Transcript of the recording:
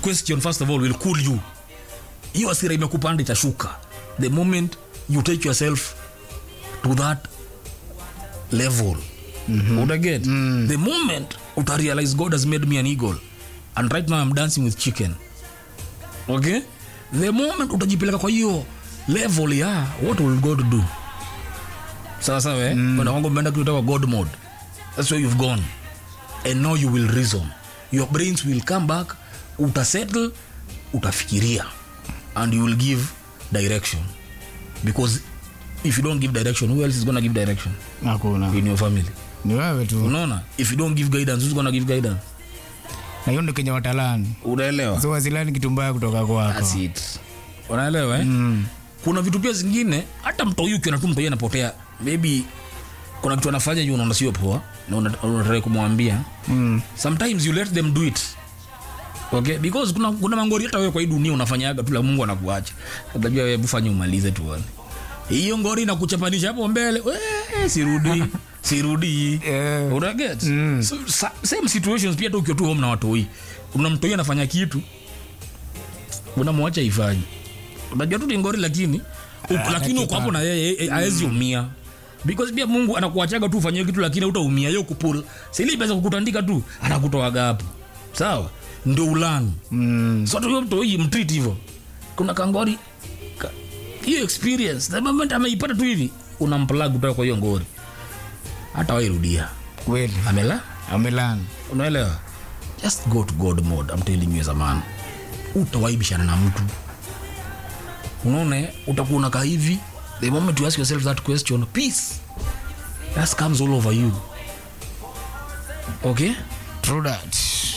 question first of all will cool you hiyo asira imekupanda itashuka the moment you take yourself to that level mm-hmm. utaget mm. the moment utarealize god has made me an eagle and right now i'm dancing with chicken okay the moment utajipeleka kwa hiyo level ya what will god do sawa sawa eh? mm. kwenda kwangu mmeenda kutoka god mode that's where you've gone and now you will reason your brains will come back utasettle utafikiria and you will give direction because if you don't give direction who else is gonna give direction hakuna in your family ni wewe tu unaona if you don't give guidance who's gonna give guidance na hiyo ndo kenye watalani unaelewa so wasilani kitu mbaya kutoka kwako That's it. unaelewa eh? Mm. kuna vitu pia zingine hata mtoi ukiona tu mtoi anapotea maybe kuna kitu anafanya juu unaona sio poa na una- unataka kumwambia Mm. sometimes you let them do it okay because kuna, kuna mangori hata wewe kwa hii dunia unafanyaga tu la mungu anakuacha atajua wewe fanya umalize tuone hiyo ngori inakuchapanisha hapo mbele "Wee, sirudi sirudi Eh. unaget so, sa, same situations pia hata ukiwa tu home na watoi unamtoi anafanya kitu unamwacha ifanye unajua tu ni ngori lakini uko- lakini uko hapo na yeye aezi umia because pia mungu anakuachaga tu ufanyie kitu lakini utaumia yo kupul sili pesa kukutandika tu anakutoaga hapo sawa ndio ulani Mm. so tuyo mtoi mtreat hivyo kuna kangori ka- hiyo experience the moment ameipata tu hivi unamplag kutoka kwa hiyo ngori hata wairudia kweli amela amelani unaelewa just go to god mode I'm telling you as a man utawaibishana na mtu unaona eh? utakuwa unakaa hivi the moment you ask yourself that question peace just comes all over you okay true that